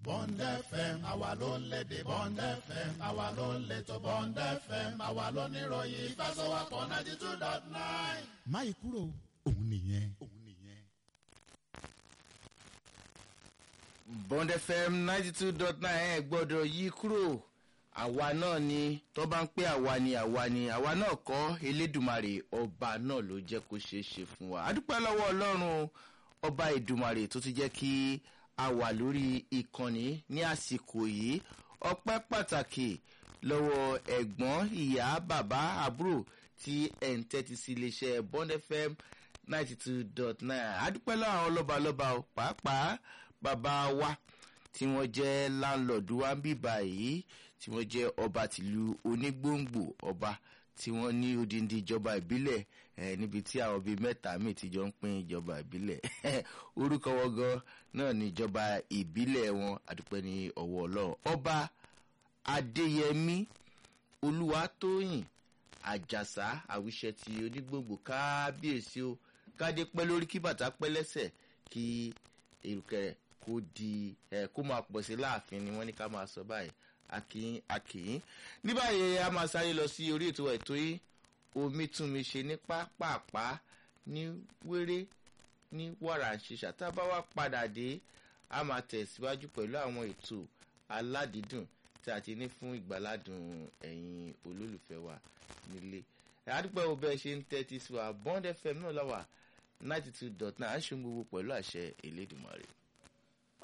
Bond FM àwa ló ń lédè Bond FM àwa ló ń létò Bond FM àwa ló ní ìròyìn ìfẹsọ̀wọ́pọ̀ ninety two dot nine. máyì kúrò òun nìyẹn. òun nìyẹn. bond fm ninety two dot nine ẹ gbọ́dọ̀ yí kúrò àwa náà ni tó bá ń pé àwa ni àwa ni àwa náà kọ́ elédùmarè ọba náà ló jẹ́ kó ṣeé ṣe fún wa adúpẹ́ lọ́wọ́ ọlọ́run ọba ìdùmarè tó ti jẹ́ kí a wà lórí ìkànnì ní àsìkò yìí ọpẹ́ pàtàkì lọ́wọ́ ẹ̀gbọ́n ìyá bàbá àbúrò tí ẹ̀ ń tẹ́tí sí iléeṣẹ́ bond fm ninety two dot nine adúpẹ́ lọ́wọ́ àwọn lọ́balọ́ba o pàápàá bàbá wa tí wọ́n jẹ́ láńlọ́ọ̀dù wa ń bì báyìí tí wọ́n jẹ́ ọba tìlú onígbòǹgbò ọba tí wọ́n ní odindi ìjọba ìbílẹ̀ eh, níbi tí àwọn bíi mẹ́ta míì ti jọ ń pín ìjọba ìbílẹ̀ orúkọ wọn gan náà ní ìjọba ìbílẹ̀ wọn àdúpẹ́ ní ọwọ́ ọlọ́run ọba adéyẹmí olúwatóyìn àjàsá àwíṣẹ ti onígbòǹgbò kábíyèsí o kádé pẹ́ lórí kí bàtà pẹ́ lẹ́sẹ̀ kí èrùkẹ̀rẹ̀ kó di ẹ kó máa pọ̀ sí láàfin ni wọ́n ní ká máa sọ báyìí akínyín akínyín ní báyìí a máa sáré lọ sí orí ètò ètò yìí omi tún mi ṣe ní pápápá ní wéré ní wàrà ṣiṣà tá a bá wá padà dé a máa tẹ̀síwájú pẹ̀lú àwọn ètò aládìídùn tí a ti ní fún ìgbàládùn ẹ̀yin olólùfẹ́ wa nílé àdúpẹ́ wo bẹ́ẹ̀ ṣe ń tẹ́tí sí wa bond fm náà lọ́wọ́ ninety two dot nine à ń ṣe gbogbo pẹ̀lú àṣẹ elédùnmarè.